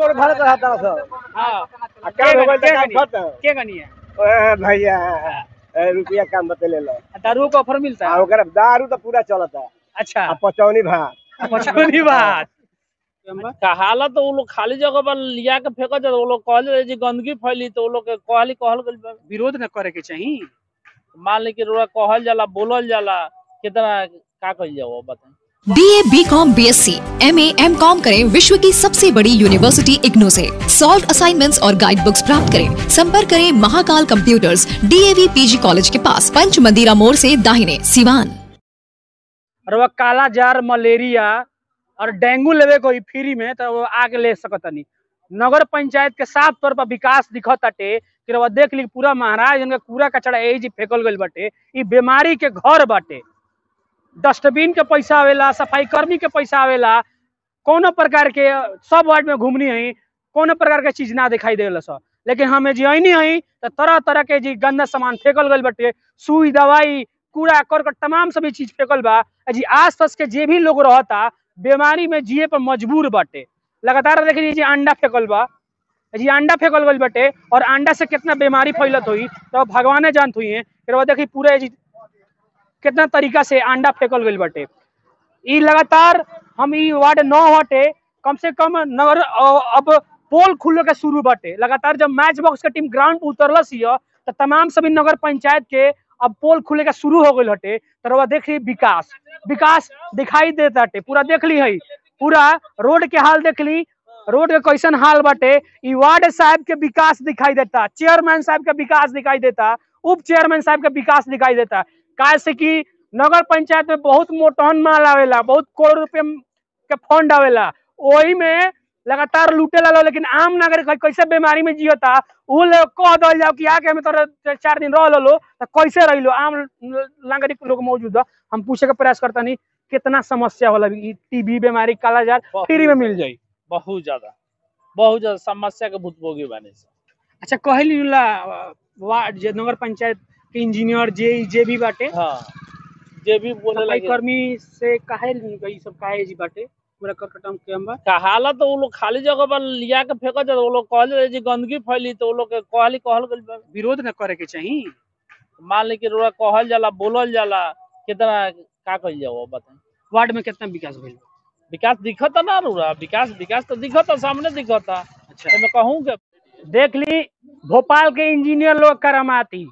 कोड़ भरत रहता सब हाँ आ काम हो गइल त काम के खत्म के गनी है ओए भैया ए, रुपया काम बतेले लो दारू का ऑफर मिलता आ है ओकरा दारू तो पूरा चलता अच्छा आ पचौनी भात पचौनी बात कहाला तो वो लोग खाली जगह पर लिया के फेंक जाता वो लोग कहले जी गंदगी फैली तो वो लोग के कहली कहल गइल बा। विरोध न करे के चाहिए मान ली कि रोड़ा कहल जाला बोलल जाला कितना का कइल जाओ बताएं B A B com B S C M A M com करें विश्व की सबसे बड़ी यूनिवर्सिटी इग्नू से सॉल्व असाइनमेंट्स और गाइड बुक्स प्राप्त करें संपर्क करें Mahakal computers DAV PG college के पास पंच मंदिरा मोड़ से दाहिने सिवान और वह काला जार मलेरिया और डेंगू लेवे कोई फ्री में तो वो आके ले सकतनी नगर पंचायत के साफ तौर पर विकास दिखताटे कि रउआ देख ली पूरा महाराज इनका कूड़ा कचड़ा ए जी फेंकल गइल बाटे ई बीमारी के घर बाटे डस्टबिन के पैसा आवेला सफाई कर्मी के पैसा आवेला कोनो प्रकार के सब वार्ड में घूमनी है कोनो प्रकार के चीज ना दिखाई देला सब लेकिन हमें जी ऐनी है तो तरह तरह के जी गंदा सामान फेंकल गइल बाटे सुई दवाई कूड़ा करकट तमाम सभी चीज फेंकल बा आ जी आस पास के जे भी लोग रहता बीमारी में जिए पर मजबूर बाटे लगातार देख लीजिए अंडा फेंकल बा आ जी अंडा फेंकल गइल बाटे और अंडा से कितना बीमारी फैलत हुई तो भगवाने जानत हुई है फिर वो देखी पूरे जी कितना तरीका से अंडा फेंकल गइल बाटे ई लगातार हम ई वार्ड नौ हटे कम से कम नगर अ, अब पोल खुले के शुरू बाटे लगातार जब मैच बॉक्स के टीम ग्राउंड पर उतरलस हिय तो तमाम सभी नगर पंचायत के अब पोल खुले के शुरू हो गइल हटे तो रउआ देख ली विकास विकास दिखाई देता हटे पूरा देख ली है पूरा रोड के हाल देख ली रोड के कैसन हाल बाटे ई वार्ड साहब के विकास दिखाई देता चेयरमैन साहब के विकास दिखाई देता उप चेयरमैन साहब के विकास दिखाई देता काहे से कि नगर पंचायत में बहुत मोटहन माल आवेला बहुत करोड़ रुपए के फंड आवेला वही में लगातार लूटे ला लो लेकिन आम नागरिक है, कैसे बीमारी में जियता उ लोग कह दल जाओ कि आके हमें तोरा चार दिन रह लो तो कैसे रही लो आम नागरिक लोग मौजूद है हम पूछे के प्रयास करता नहीं कितना समस्या होला टीबी बीमारी कालाजार फ्री में मिल जाई बहुत ज्यादा बहुत ज्यादा समस्या के भुतभोगी बने से अच्छा कहली ला वार्ड जे नगर पंचायत के इंजीनियर जे जे भी बाटे हाँ जे भी बोले सफाई लगे कर्मी से काहे ई सब काहे जी बाटे पूरा करकटम के हम बा कहाला तो वो लोग खाली जगह पर लिया के फेंक जाता वो लोग कहले जी गंदगी फैली तो वो लोग के कहली कहल गइल बा। विरोध न करे के चाहिए मान ली कि रोड़ा कहल जाला बोलल जाला कितना का कइल जाओ बताएं वार्ड में कितना विकास भइल बा? विकास दिखता ना रूरा विकास विकास तो दिखता सामने दिखता अच्छा तो मैं कहूँ के देख ली भोपाल के इंजीनियर लोग करामाती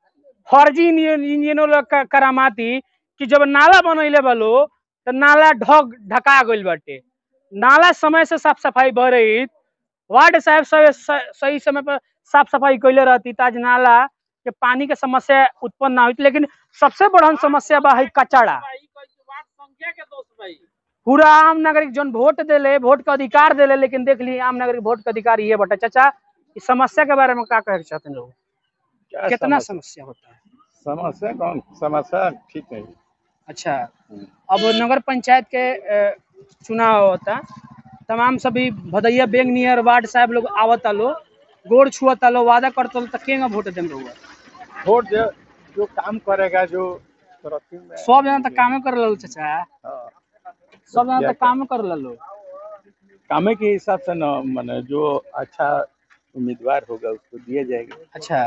फर्जी इंजीनियर लोग का करामाती कि जब नाला बनैले बलो तो नाला ढक ढका गइल बाटे नाला समय से साफ सफाई भ रही वार्ड साहब सब स- सही समय पर साफ सफाई कैले रहती ताज नाला के पानी के समस्या उत्पन्न ना होती लेकिन सबसे बड़ा समस्या बा है कचड़ा संख्या के दोस्त भाई पूरा आम नागरिक जोन वोट देले वोट के अधिकार देले लेकिन देख ली आम नागरिक वोट के अधिकार ये बटे चाचा इस समस्या के बारे में क्या कहे के चाहते हैं लोग क्या कितना समस्या समस्या होता है समस्या कौन समस्या ठीक है अच्छा अब नगर पंचायत के अ, चुनाव होता तमाम सभी भदैया बेंग नियर वार्ड साहब लोग आवता लो गोड़ छुअता लो वादा करता लो तो केंगा वोट देम लोग वोट जो जो काम करेगा जो तरक्की में सब जना तो कामे कर लो चाचा हाँ, सब जना क्या तो कामे कर लो कामे के हिसाब से न माने जो अच्छा उम्मीदवार होगा उसको दिया जाएगा अच्छा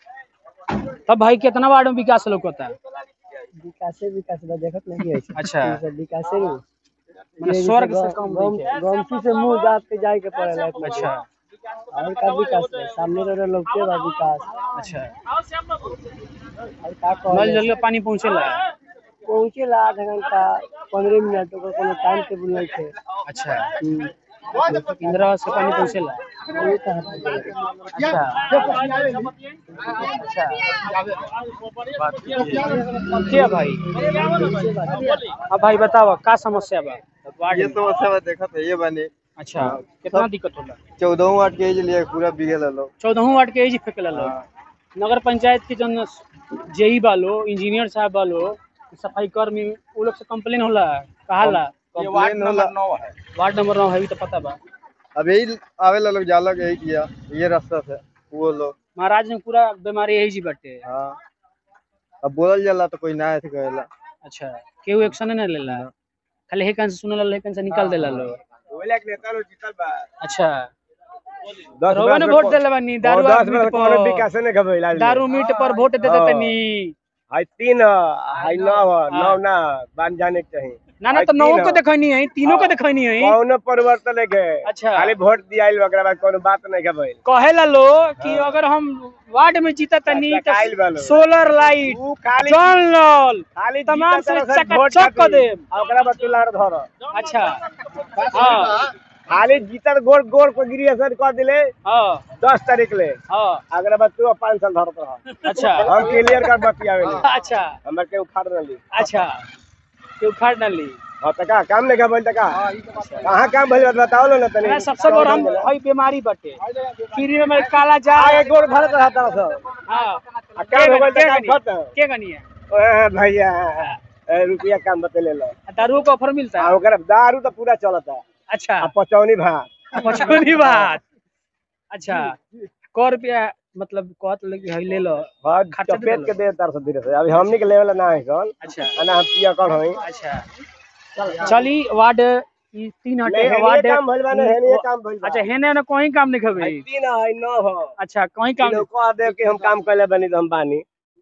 तब भाई कितना वार्ड में विकास लोग होता है विकासे विकास बा देखत नहीं है अच्छा ई सब विकासे नु मैंने स्वर्ग से कम नहीं है गमसी से मुंह दाब के जाए के पड़ेला अच्छा और का विकास है सामने रहे लोग के बा विकास अच्छा और का नल कहले जल के पानी पहुँचेला पहुंचे ला आधा घंटा पंद्रह मिनट ओकर कोनो टाइम टेबल नहीं थे अच्छा हम्म, इंदिरा आवास के पानी पहुँचेला वही कहाँ पे अच्छा अच्छा क्या भाई अब भाई बताओ का समस्या बा वार्ड ये में? समस्या बा देखत है ये बने अच्छा कितना दिक्कत होला चौदह वाट के लिए पूरा बिगे लो चौदह वार्ड के एजी फेंकला लोग नगर पंचायत के जन जेई बालो इंजीनियर साहब बालो सफाई कर्मी वो लोग से कंप्लेन होला कहाला ये वार्ड कंप्लेन होला नंबर नौ है वार्ड नंबर नौ है भी तो पता बा अब यही आवे ला लोग जाला यही किया ये रास्ता से वो लोग महाराज में पूरा बीमारी यही जी बाटे हाँ अब बोलल जाला तो कोई ना ऐसे कहेला अच्छा केहू एक्शन नहीं लेला खाली हेकन से सुनला हेकन से निकाल देला लोग ओला के नेता लोग जीतल बा अच्छा दस रउआ ने बरस वोट में देले बानी दारू और आ दस मीट बरस कोनो पर विकास नहीं खबैला दारू मीट पर वोट दे हाँ। देतनी हाई तीन हाई नौ नौ ना बन जाने के चाहिए ना ना हाई तो नौ तीन को ह। देखनी है तीनों को हाँ। देखनी है कौनो परिवर्तन नहीं के अच्छा। खाली वोट दिया ओकरा बाद कोनो बात नहीं खबैल कहेला लो कि अगर हम वार्ड में जीता तनी चकाइल बा तो लो। सोलर लाइट ऊ खाली जल नल खाली तमाम जीता से तरह से वोट चकाचक कर खातिर। देम। आ ओकरा बाद तुलार धर अच्छा हाँ खाली जीतर गोड़ गोड़ को गिरी असर कर दिले हाँ दस तारीख ले हाँ अगला बात तू पाँच साल धरत रह अच्छा हम क्लियर कर बतियावे अच्छा हमर के उखाड़ न ली अच्छा के उखाड़ न ली हाँ त का काम नहीं खबैल त का कहाँ काम भइल बा बताओ लो ना तनी ना सबसे बड़ हम हई बीमारी बटे फ्री में मेरे काला जा आगे गोड़ धरत रहता सब हाँ आ काम हो गइल त काम के खत्म के गनिया ओए भैया ए, रुपया काम बतेले लो दारू का ऑफर मिलता आ है ओकरा दारू तो पूरा चलता अच्छा आ पचौनी भात पचौनी बात अच्छा क रुपया मतलब कहत लगे हई ले लो हाँ खर्चा दे चपेट देलो। के दे तार से धीरे से अभी हमनी के लेवल ना है कौन अच्छा ना हम पिया कौन होई अच्छा चली वार्ड ई तीन हटे नहीं, हेनिये वार्ड काम भइल बा ना, हेनिये काम भइल बा। अच्छा हेने ना कोई काम नहीं खबे आई तीन है नौ हो अच्छा कोई काम लोग कह दे कि हम काम कैले बनी तो हम बानी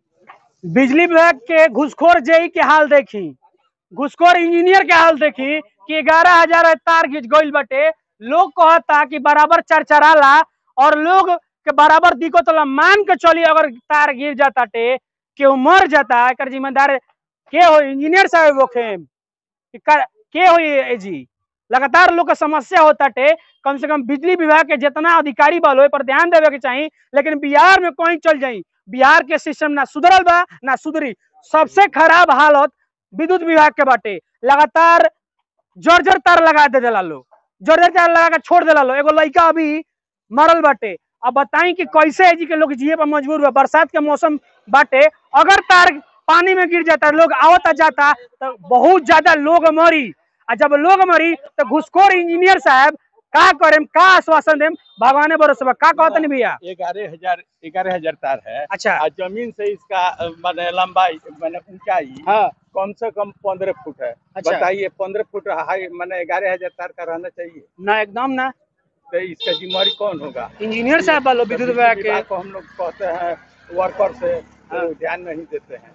बिजली विभाग के घुसखोर जेई के हाल देखी घुसखोर इंजीनियर के हाल देखी कि ग्यारह हजार तार घिंच गइल बटे लोग कहता कि बराबर चरचराला और लोग के बराबर दिक्कत होला मान के चली अगर तार गिर जाता टे केहू मर जाता एकर जिम्मेदार के हो इंजीनियर साहब होखे कि का- के हो ये जी लगातार लोग के समस्या होता टे कम से कम बिजली विभाग के जितना अधिकारी बल हो पर ध्यान देवे के चाहिए लेकिन बिहार में कहीं चल जाई बिहार के सिस्टम ना सुधरल बा ना सुधरी सबसे खराब हालत विद्युत विभाग के बाटे लगातार जर्जर तार लगा दे देला लोग जर्जर तार लगा के छोड़ देला लोग एगो लड़का अभी मरल बाटे अब बताई कि कैसे है जी के लोग जिए पर मजबूर बा बरसात के मौसम बाटे अगर तार पानी में गिर जाता लोग आवता जाता तो बहुत ज्यादा लोग मरी आ जब लोग मरी तो घुसखोर इंजीनियर साहब का करेम का आश्वासन देम भगवाने भरोसे बा का कहतनी भैया ग्यारह हजार ग्यारह हजार तार है अच्छा और जमीन से इसका अ, माने लंबाई माने ऊंचाई हाँ कम से कम पंद्रह फुट है अच्छा। बताइए पंद्रह फुट हाई माने ग्यारह हजार तार का रहना चाहिए ना एकदम ना तो इसका जिम्मेवारी कौन होगा इंजीनियर साहब वालों विद्युत बिजली विभाग के विभाग को हम लोग कहते हैं वर्कर से हाँ। तो ध्यान नहीं देते हैं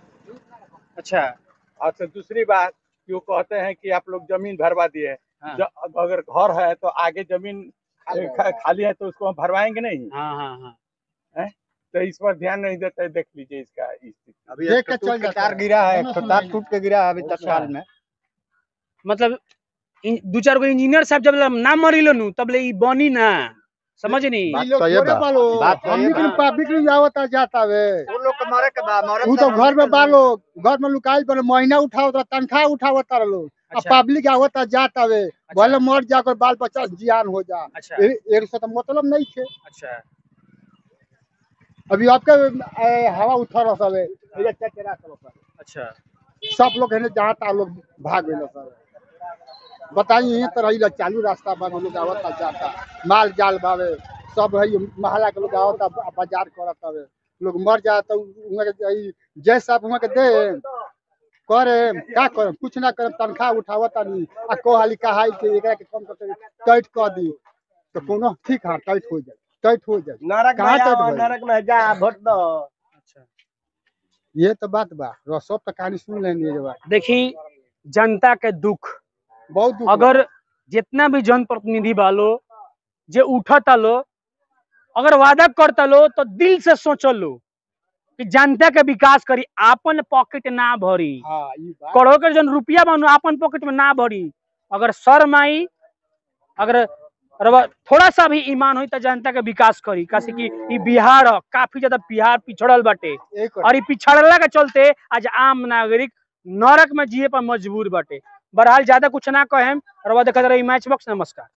अच्छा और से दूसरी बात कि वो कहते हैं कि आप लोग जमीन भरवा दिए हाँ। ज- अब अगर घर है तो आगे जमीन खा- खाली है तो उसको हम भरवाएंगे नहीं हाँ हाँ हाँ तो इस पर ध्यान नहीं देते देख लीजिए इसका स्थिति अभी एक टूट के तार गिरा है एक ठो तार टूट के गिरा है अभी तत्काल में मतलब इन- दू चार गो इंजीनियर साहब जब ना मरिलो नु तब ले ई बनी ना समझनी बात तो ये बा बात तो ये बा पब्लिक नहीं आवता जाता वे वो लोग के मारे के बा मारे उ तो घर में बालो घर में लुकाई पर महीना उठावता तनखा उठावता लोग अब अच्छा। पब्लिक आवता जाता वे भले मर जाकर बाल बच्चा जियान हो जा अच्छा ए- एक से तो मतलब नहीं थे अच्छा अभी आपके ए, हवा उठा रहा सब इधर चचरा सब अच्छा सब लोग है जहाँ तहाँ लोग भाग गए सब बताइए यहीं तरह इधर चालू रास्ता बन लोग आवता जाता माल जाल बावे सब है महला के लोग आवता बाजार करत हवे लोग मर जाता उहाँ के ई जय साहब उहाँ के दे करे का करे कुछ ना करे तनख्वाह उठावता नहीं आ को हाली कहाई के एकरा के कम करके टाइट कर दी तो कोनो ठीक है टाइट हो जाए टाइट हो जाए नरक कहाँ में तक आओ, भइल? नरक में जा वोट दो अच्छा ये तो बात बा रह सब तो कहानी सुन लेंगे ये बात देखी जनता के दुख बहुत दुख बा। अगर जितना भी जनप्रतिनिधि बालो जे उठता लो अगर वादा करता लो तो दिल से सोचल लो कि जनता के विकास करी आपन पॉकेट ना भरी हाँ ये बात करोड़ के जन रुपया बनू आपन पॉकेट में ना भरी अगर शर्म आई अगर रवा थोड़ा सा भी ईमान हुई तो जनता के विकास करी कासे कि ई बिहार ह, काफी ज्यादा बिहार पिछड़ल बाटे एक और ई पिछड़ला के चलते आज आम नागरिक नरक में जिए पर मजबूर बाटे बहरहाल ज्यादा कुछ ना कहेम रवा देखत रही मैच बॉक्स नमस्कार